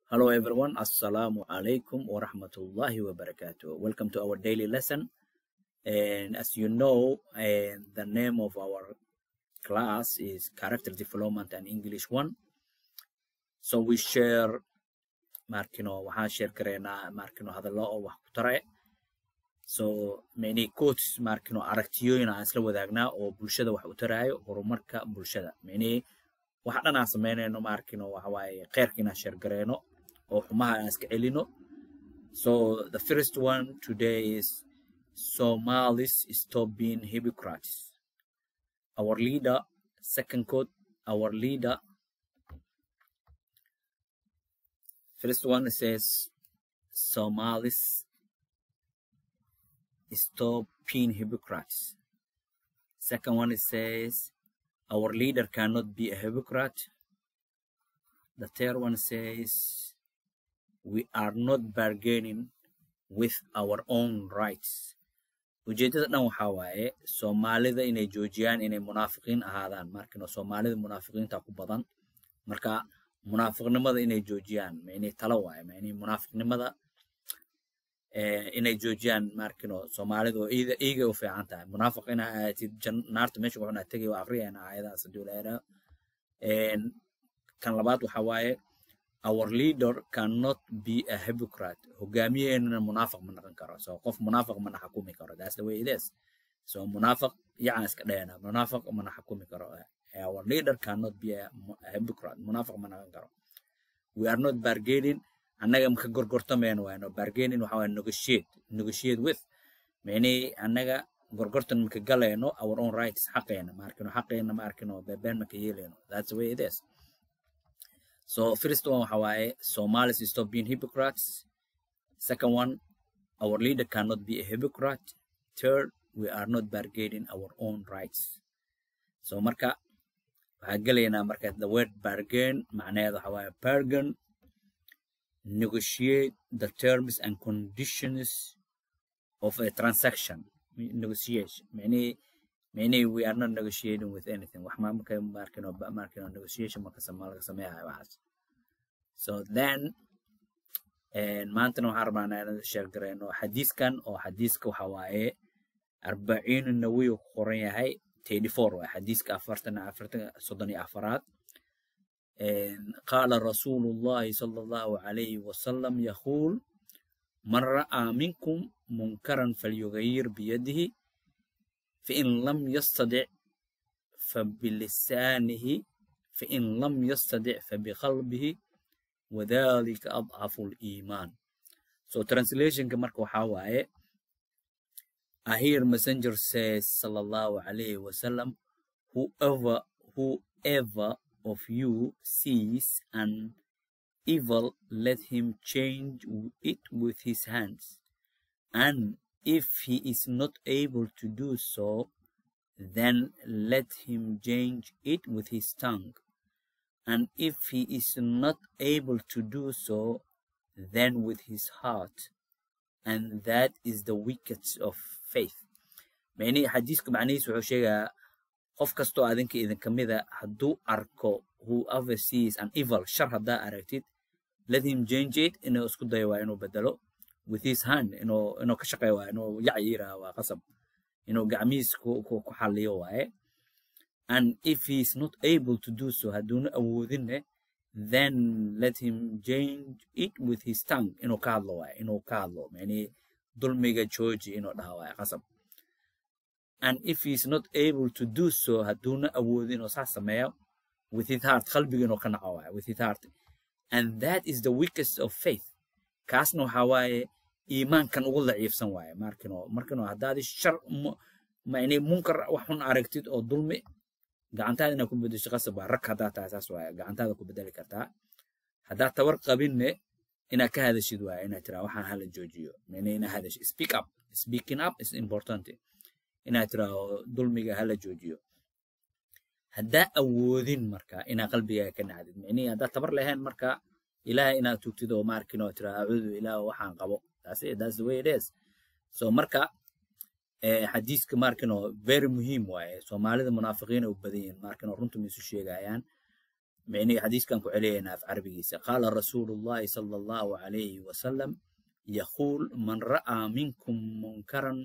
Hello everyone, Assalamu alaikum wa rahmatullahi wa barakatuh. Welcome to our daily lesson. And as you know, uh, the name of our class is Character Development and English 1. So we share, markino, waxaan share kareynaa markino hadallo oo wax ku tare. So many quotes markino aragtiyooyin aan isla wadaagnaa oo bulshada wax u taraayo horumarka bulshada. Many waxa dhan aan sameynayno markino waxa waaye kheyrka inaan share gareyno oo xumaha aan iska celino. So the first one today is Somalis stop being hypocrites. Our leader, second quote, our leader. First one says Somalis stop being hypocrites. Second one it says our leader cannot be a hypocrite. The third one says we are not bargaining with our own rights. ujeedada dhan waxaa waaye soomaalida inay joojiyaan inay munaafiqiin ahaadaan markino soomaalida munaafiqiinta ku badan marka munaafiqnimada inay joojiyaan ma inay talo waaye ma inay munaafiqnimada inay joojiyaan markino soomaalida oo iida iiga u fiican tahay munaafiq inaa aatid naarta meesha wuxuna tegay waa aqriyayna aayadahaas hadii la yidhaha kan labaad waxaa waaye our leader cannot be a hypocrite hogaamiyeenana munaafiq ma noqon karo so qof munaafiq mana xakumi karo that's the way it is so munaafiq yacaan iska dhayana munaafiq mana xakumi karo our leader cannot be a hypocrite munaafiq ma noqon karo we are not bargaining annaga maka gorgortamayno waano bargaining waxa waye negotiate negotiate with mani annaga gorgortan maka galayno our own rights xaqeena ma arkino xaqeena ma arkino bebeen maka yeelayno that's the way it is So first one waxa waaye Somalis stop being hypocrites. Second one, our leader cannot be a hypocrite. Third, we are not bargaining our own rights. So marka waxaa gelaynaa marka the word bargain macnaheedu waxa waaye bargain negotiate the terms and conditions of a transaction negotiation many many we are not negotiating with anything wax ma marka markino markino negotiation marka sama laga sameeyahay waxaas so then maantana waxaan rabnaa inaan share gareyno xadiiskan oo xadiiska waxa waaye arbaciin nawiy ku qoran yahay thirty four waaye xadiiska afartan afartan soddon iyo afaraad qaala rasuulu llahi sala allahu calayhi wasalam yaquul man ra'aa minkum munkaran falyugayir biyadihi فإن لم يستطع فبلسانه فإن لم يستطع فبقلبه وذلك أضعف الإيمان So translation marka waxaa waaye I hear messenger says sallallahu alayhi wasallam whoever whoever of you sees an evil let him change it with his hands and if he is not able to do so, then let him change it with his tongue. And if he is not able to do so, then with his heart. And that is the weakest of faith. يعني حديثك معنيس wuxuu sheegaa qof kastoo adinka idinka mida hadduu arko whoever sees an evil shar haddaa aragtid let him change it inuu isku dayo waa inuu bedelo with his hand inuu inuu ka shaqeeyo waaye inuu yac yiraha waa qasab inuu gacmihiis ku ku ku xalliyo waaye and if he is not able to do so hadduuna awoodinne then let him change it with his tongue inuu ka hadlo waaye inuu ka hadlo yani dulmiga jooji inuu dhaha waaye qasab and if he is not able to do so hadduuna awoodin inuu saas sameeyo with his heart qalbiga inuu ka naco waaye with his heart and that is the weakest of faith kaasna waxaa waaye iimaankan ugu daciifsan waaye markino markino haddaadi shar yani munkar wax xun aragtid oo dulmi gacantaada inaad ku bedesho qasab waa rag haddaa tahay saas waaye gacantaada ku bedeli kartaa haddaad tabar qabinne inaad ka hadashid waaye inaad tiraa waxaan hala joojiyo yani inaad hadashid speak up speaking up is important inaad tiraahdo dulmiga hala joojiyo haddaa awoodin marka inaad qalbigaaga ka nacdid yani haddaad tabar lahayn marka ilaah inaad tugtid oo maarkin oo tira acuudu ilaah waxaan qabo that's it that's the way it is so marka xadiiska maarkin oo very muhiim waaye soomaalida munaafiqiina u badan yihiin maarkin oo runta ma isu sheegayaan micnihi xadiiskan ku celiyaynaa af carabigiisa qaala rasuulu llahi sala allahu calayhi wasalam yaquul man ra'aa minkum munkaran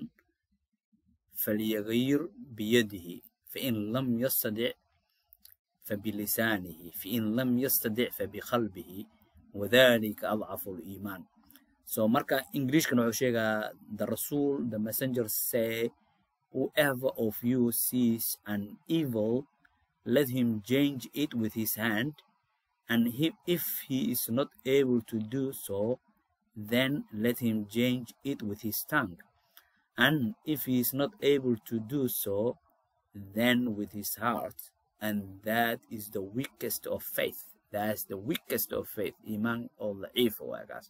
falyagayir biyadihi fain lam yastadic fabilisaanihi fain lam yastadic fabiqalbihi wadalika adcafu liimaan so marka englishkan wuxuu sheegaa the rasul the messenger say whoever of you sees an evil let him change it with his hand and he, if he is not able to do so then let him change it with his tongue and if he is not able to do so then with his heart and that is the weakest of faith that's the weakest of faith iman oo daciifa waa kaas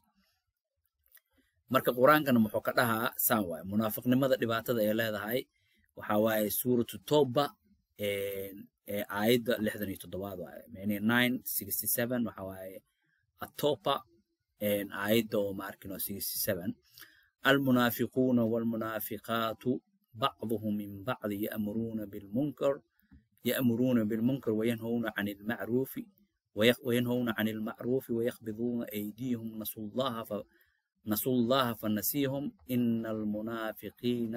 marka qur-aankana muxuu ka dhahaa saan waaye munaafiqnimada dhibaatada ay leedahay waxa waaye suuratu toba ee aayadda lixdan iyo toddobaad waaye mani nine sixty seven waxa waaye atopa aayadda oo maarkino sixty seven almunaafiquuna walmunaafiqaatu bacduhum min bacdi ya'muruuna bilmunkar يأمرون بالمنكر وينهون عن المعروف وينهون عن المعروف ويقبضون أيديهم نسوا الله ف... نسوا الله فنسيهم إن المنافقين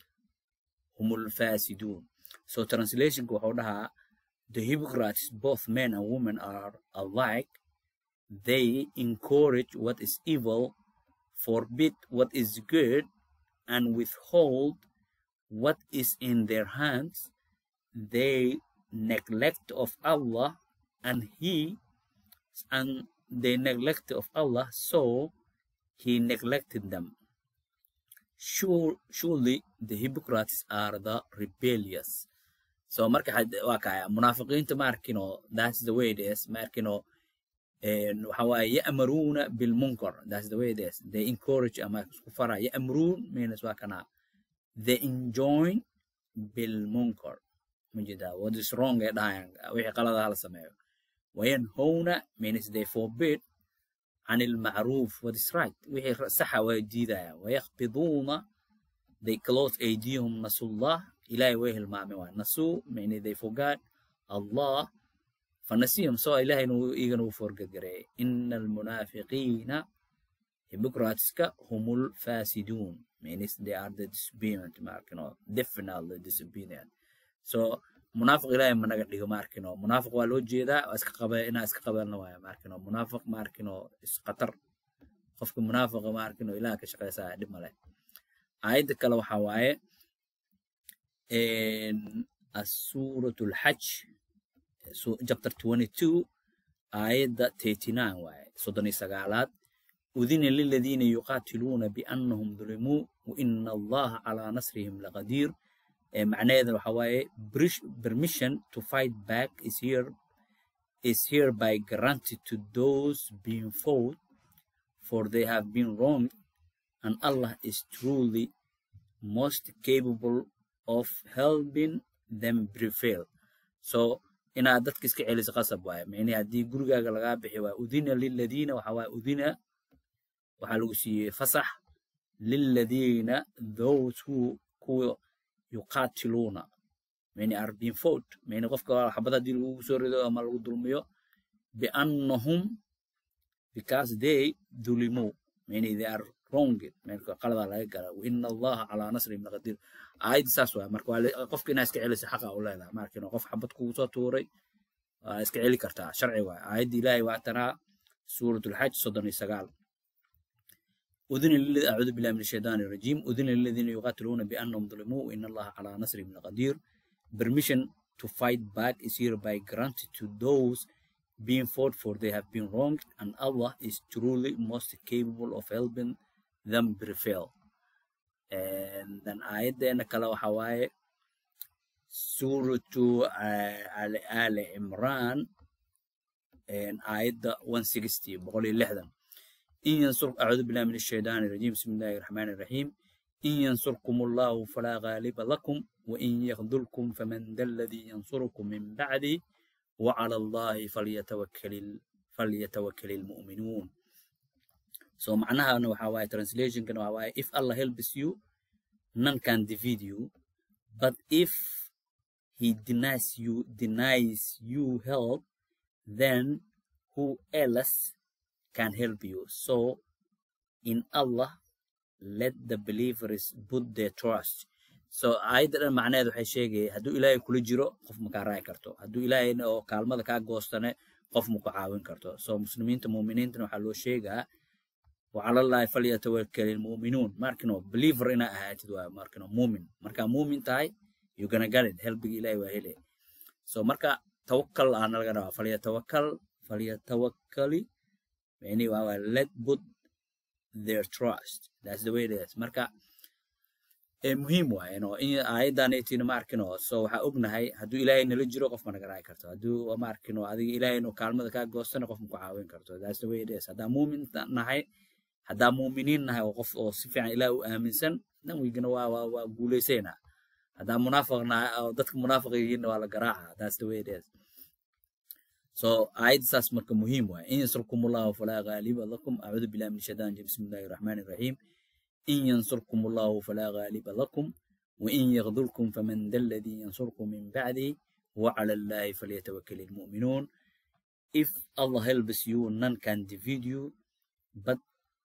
هم الفاسدون so translation wuxuu dhahaa the hypocrites both men and women are alike they encourage what is evil forbid what is good and withhold what is in their hands they neglect of Allah and he and they neglect of Allah so he neglected them sure, surely the hypocrites are the rebellious so marka waa kaya munaafiqiinta ma arkino that's the way it is ma arkino waxa waaye ya'maruuna bilmunkar that's the way it is they encourage ama isku fara ya'maruun means waa kana they enjoin bilmunkar مجدا what is wrong ee dhahayan wixii qalada hala sameeyo wayanhowna means they forbid عن المعروف what is right wixii saxa way diidayaan wayaqbiduuna they close أيديهم نسوا الله إلهي way hilmaamay waay nasuu meaning they forgot Allah فنسيهم so إلهي igana uu forgadgareeyay إن المنافقين hypocriteska هم الفاسدون means they are the disobedient mark you know definitely disobedient so munaafiq ilaahay ma naga dhigo maarkino munaafiq waa loo jeedaa waa iska qaba inaa iska qabeelna waaya maarkino munaafiq maarkino isqatar qofka munaafiqa maarkino ilaah ka shaqaysaa dhib male aayadda kale waxaa waaye asuurat lxaj chapter 22 aayadda 39 waaye soddon iyo sagaalaad udina liladiina yuqaatiluuna biannahum dulimuu waina allaha calaa nasrihim laqadiir معناه waxa waaye permission to fight back is here is hereby granted to those being fought for they have been wronged and Allah is truly most capable of helping them prevail so inaad dadka iska celiso qasab waaye micnihi haddii gurigaaga lagaa bixi waaye udina liladiina waxa waaye udina waxaa lagu siiyey fasax liladiina those who kuwa yuqaatiluuna many are being fought many qofka xabad haddii lagu soo rido ama lagu dulmiyo biannahum because they dulimuu many they are wronged marka qaladaa laga gala waina allaha calaa nasrihim laqadiir aayadda saas waay marka waa qofka inaa iska celisa xaqa u leedahay marka inuu qof xabad kugu soo tuuray waa iska celi kartaa sharci waay aayadda ilaahay waa tanaa suurat lxaj soddon iyo sagaal أذن للذين أعوذ بالله من الشيطان الرجيم أذن للذين يقاتلون بأنهم ظلموا وإن الله على نصرهم لقدير permission to fight back is hereby granted to those being fought for they have been wronged and Allah is truly most capable of helping them prevail and then ayaddeena kale waxa waaye suuratu ali imran aayadda 160 boqol iyo lixdan إن ينصر أعوذ بالله من الشيطان الرجيم بسم الله الرحمن الرحيم إن ينصركم الله فلا غالب لكم وإن يخذلكم فمن ذا الذي ينصركم من بعده وعلى الله فليتوكل فليتوكل المؤمنون so معناها أنه حواي translation كانوا حواي if Allah helps you none can defeat you but if he denies you denies you help then who else can help you? So, in Allah, let the believers put their trust. So, aayadda dhan macnaheed waxay sheegaya hadduu ilaahay kula jiro qof ma kaa raaci karto hadduu ilaahay oo kaalmada kaa goostane qof ma ku caawin karto so muslimiinta muuminiintana waxaa loo sheegaa وعلى الله فليتوكل المؤمنون ماركنو believer ina ahaatid waa markino muumin marka muumin tahay you gonna get it helbiga ilaahay waa hele so marka tawakkal aana laga rabaa falyatawakkal falyatawakkali yani waa waa let put their trust that's the way it is marka ee muhiim waaye no in aayadan aytiina ma arkino so waxaa ognahay hadduu ilaahay nala jiro qof ma naga raaci karto hadduu ma arkino adiga ilaahay inuu kaalmada kaa goostana qof ma ku caawin karto that's the way it is haddaa muumin nahay haddaa muuminiin nahay oo qof oo si fiican ilaah u aaminsan dan weygana waa waa waa guulaysaynaa haddaa munaafiq nahay oo dadka munaafiq yihiinna waa la garaaca that's the way it is so aayadda saas marka muhiim waaye in yansurkum allahu falaa ghaaliba lakum acuudu billahi min shaitaan rajim bismi illahi raxmaani raxiim in yansurkum allahu falaa ghaaliba lakum وإن يغذلكم فمن ذا الذي ينصركم من بعده وعلى الله فليتوكل المؤمنون if Allah helps you none can defeat you but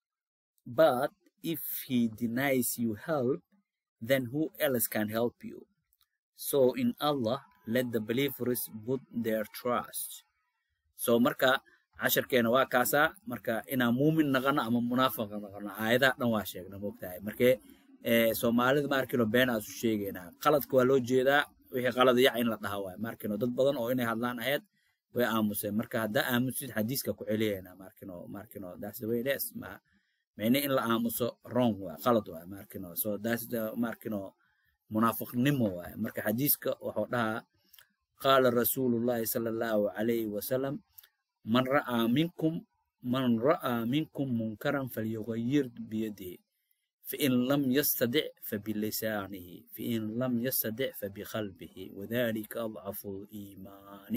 but if he denies you help then who else can help you so in Allah let the believers put their trust so marka casharkeena waa kaasaa marka inaan muumin naqano ama munaafiq naqano aayadaha dhan waa sheegna moogtahay markee soomaalida maarkino been aasu sheegaynaa qaladka waa loo jeedaa wixii qalad yac in la dhaha waay maarkino dad badan oo inay hadlaan ahayd way aamuseen marka haddaa aamusid xadiiska ku celiyaynaa maarkino maarkino that's the way it is ma mene in la aamuso wrong waay qalad waay maarkino so that's the maarkino munaafiqnimo waay marka xadiiska wuxuu dhahaa qaala rasuulullahi sala allahu calayhi wasalam man ra'aa minkum man ra'aa minkum munkaran falyughayyir biyadihi فإن لم يستطع فبلسانه فإن لم يستطع فبقلبه وذلك أضعف الإيمان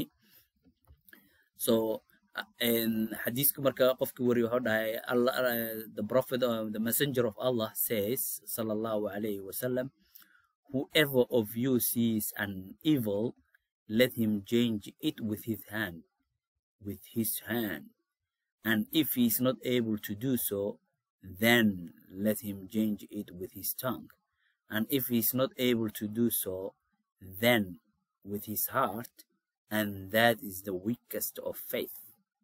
so in حديثك مركا قفك وري وحده الله the prophet uh, the messenger of Allah says صلى الله عليه وسلم whoever of you sees an evil let him change it with his hand with his hand and if he is not able to do so then let him change it with his tongue. And if he is not able to do so, then with his heart, and that is the weakest of faith.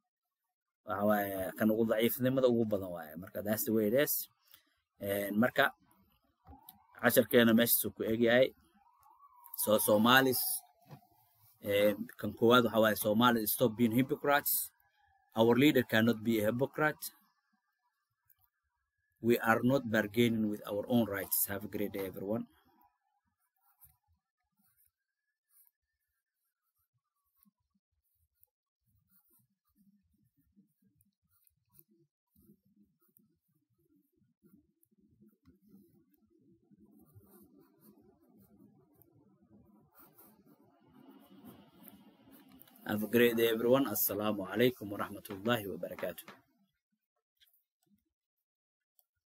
kan ugu daciifnimada ugu badan waaye marka that's the way it is marka casharkeena meeshaasuu ku egyahay so somalis kan koowaad waxa waaye somalis stop being hypocrites our leader cannot be a hypocrite we are not bargaining with our own rights. Have a great day, everyone. Have a great day, everyone. Assalamu alaikum wa rahmatullahi wa barakatuh.